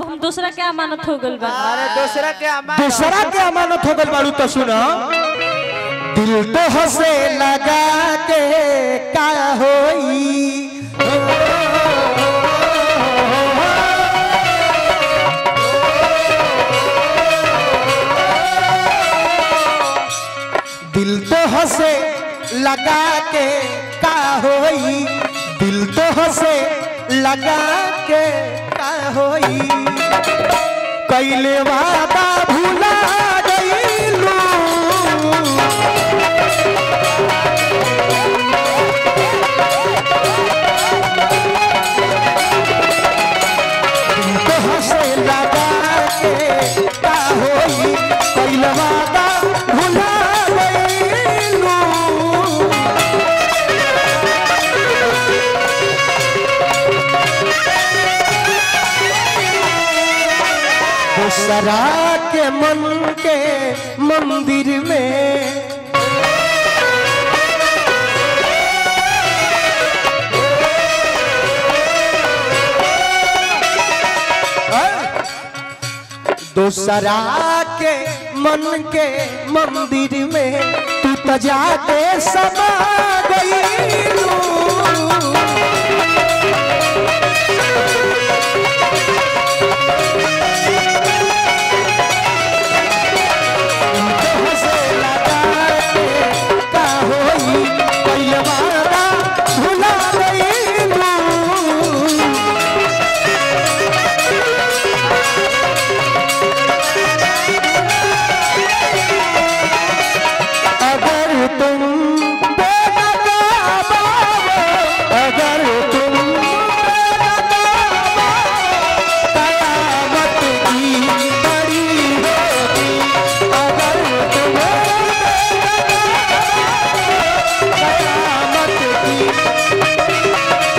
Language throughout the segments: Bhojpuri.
हम दूसरा के अमानत हो गइल बा अरे दूसरा के अमान दूसरा के अमानत हो गइल बाड़ू तो सुनो दिल तो हसे लगा के का होई दिल तो हसे लगा के का होई दिल तो हसे लगा के का होई कैले वादा भूला गईलू तुमको हंसे लगा के का होई कैले वादा भूला गईलू दूसरा के मन के मंदिर में दूसरा के मन के मंदिर में तू तो जाके समा गई हंसे लगा के का होई कैले वादा भुला गईलू अगर तुम बेनकाब आओ, अगर तुम बेनकाब आओ, कयामत की बड़ी होगी अगर तुम बेनकाब आओ, कयामत की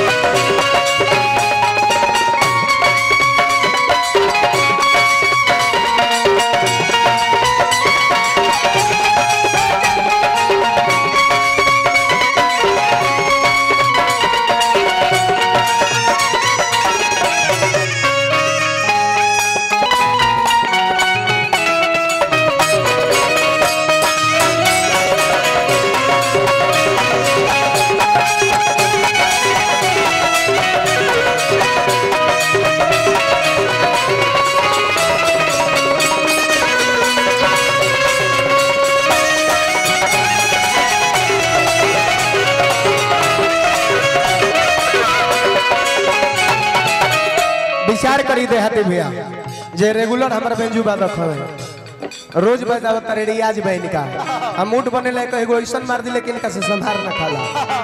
विचार करी दे हाथी भैया जे रेगुलर हमारे बेंजू बादक हवे रोज बजावत तारे रियाज बहन का हम मूड बने लायक एगो ऐसन मार दी लेकिन इनका से संभार न खाला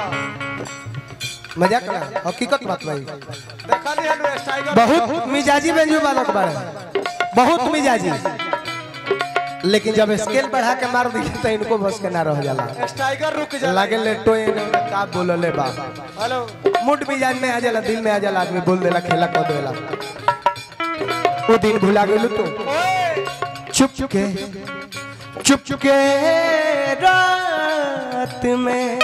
मजाक ना हकीकत बात भाई देखा नहीं हनु टाइगर बहुत मिजाजी बेंजू बादक बारे बहुत मिजाजी लेकिन जब स्केल बढ़ा के मार दी तो इनको बस के ना रह जाला टाइगर रुक जा लागे ले टोए ने का बोलले बा हेलो मूड मिजाज में आ जाला दिल में आ जाला आदमी बोल देला खेला कर देला वो दिन भुला गेलू तू चुप चुप के चुप चुप के रात में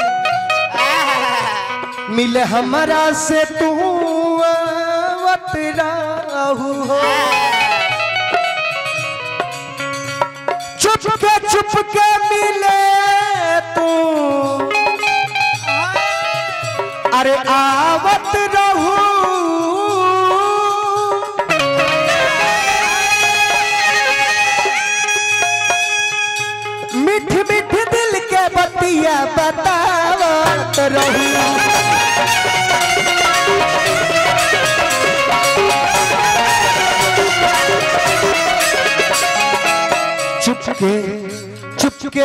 मिले हमरा से तू आवत राहू हो चुप के चुप के मिले तू अरे आवत रहू मिठ मिठ दिल के बतिया बतावत रहू चुप के चुप के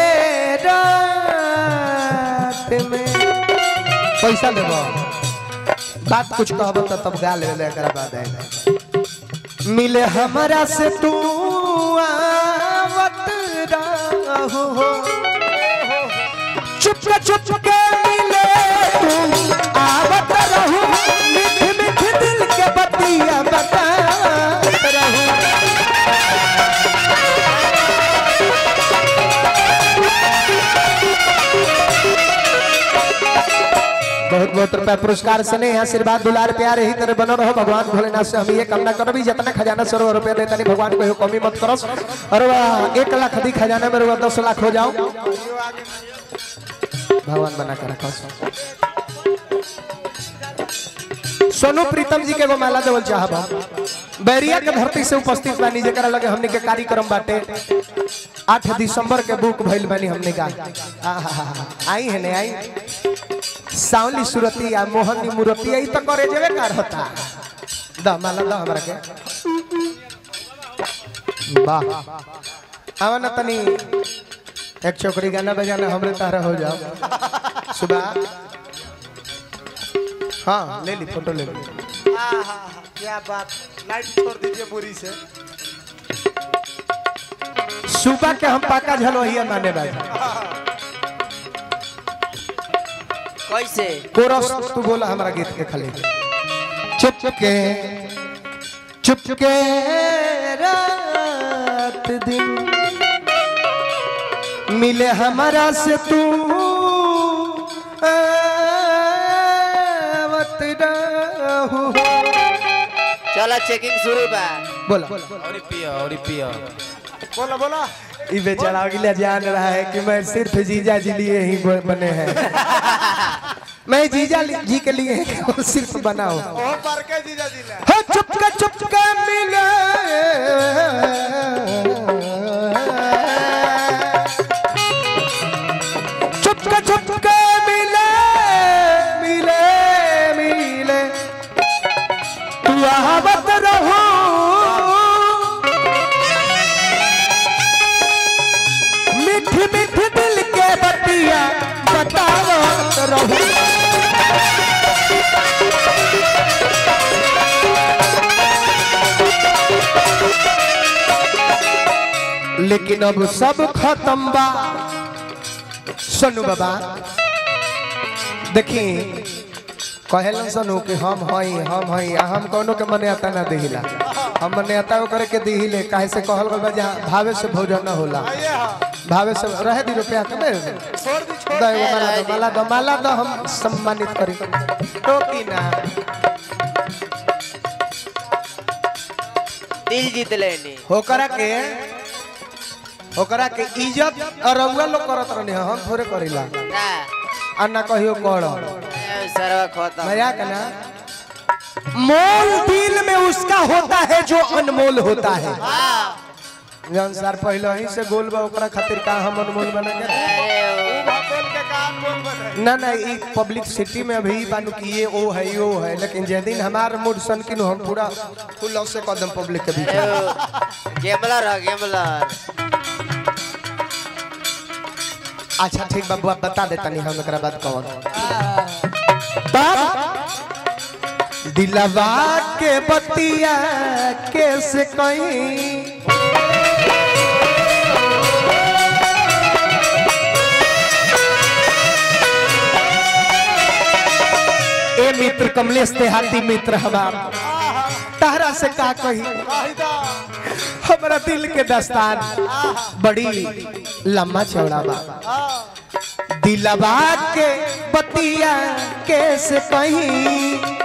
रात में पैसा देबो बात कुछ कहब तो तब गा ले एकरा बाद आएगा मिले हमरा से तू आवत रहू हो चुप के चुप के मिले तू आवत रहू मिठ मिठ दिल के बतिया बतावत रहू बहुत बहुत रुपया पुरस्कार सने आशीर्वाद दुलार प्यार यही तरह बनो रहो भगवान भोलेनाथ से हम ये कामना करबी जितना खजाना सौ रुपया देता नहीं भगवान को कमी मत करस और वह एक लाख अधिक खजाना में रुआ दस लाख हो जाओ भगवान बना कर रखा सोनू प्रीतम जी के एगो माला देवल चाहबा बैरिया के धरती से उपस्थित बानी जेकरा लगे हमने के कार्यक्रम बाटे 8 दिसंबर के बुक भइल बानी हमने का आहा, आई है ने आई सावली सुरती आ मोहनी मूर्ति आई तो करे जेवे का रहता द माला द हमरा के वाह आवा ना तनी एक छोकरी गाना बजाना हमरे तारा हो जाओ सुबह हाँ ले ली फोटो ले ली आहा, क्या बात लाइट छोड़ दीजिए बुरी से सुबह के हम पाका झलोहिया माने बाजी कैसे कोरस तू बोला हमारा गीत के खाली चुप के चुप के रात दिन मिले हमारा से तू आवत रहू। चला चेकिंग शुरू बा बोला और पिया और पिया बोला बोला ये बेचारा अगले जान रहा है कि मैं सिर्फ जीजा जी लिए ही बने हैं मैं जीजा li- जी के लिए ही केवल सिर्फ बनाओ ओ पर के जीजा जी ले हो चुपके चुपके मिले चुपके चुपके मिले मिले मिले तू आवत रहो मीठ मीठ दिल के बतिया बतावत रहो लेकिन अब सब खत्म बा सुनु बाबा देखी कहलन सनु कि हम हई हम हई आ हम कोनो के मने आता ना देहिला हम मने आता करे के देहिले काहे से कहल गल बा जहाँ भावे से भोजन न होला ये हाँ भावे से रहे दी रुपया के में छोड़ दी छोड़ दो एगो माला दो माला दो माला दो हम सम्मानित करी टोकी ना दिल जीत लेनी होकरा के होकरा के इज्जत और रउआ लोग करत रहनी हम थोड़े करिला ना आ ना कहियो कर ए, सरवा खत्म मजाक ना मोल दिल में उसका होता है जो अनमोल होता है हाँ जौन सार पहले ही से गोल बा ओकरा खातिर का हम अनमोल बना के अरे ओ, बोल के काम बोल बने ना ना ई पब्लिक सिटी में अभी बानू कि ये ओ है यो है लेकिन जे दिन हमार मूड सन कि हम पूरा फुल लव से कदम पब्लिक के बीच में। ओ, गेमलर है गेमलर अच्छा ठीक बाबू आप बता देता नहीं हम एकरा बात कौन तब दिलवा के बतिया कैसे कहीं ए मित्र कमलेश देहाती मित्र हमार तारा से का कही वाहिदा हमारा दिल के दस्तान बड़ी लम्बा चौड़ा बा दिलवा के बतिया कैसे कहीं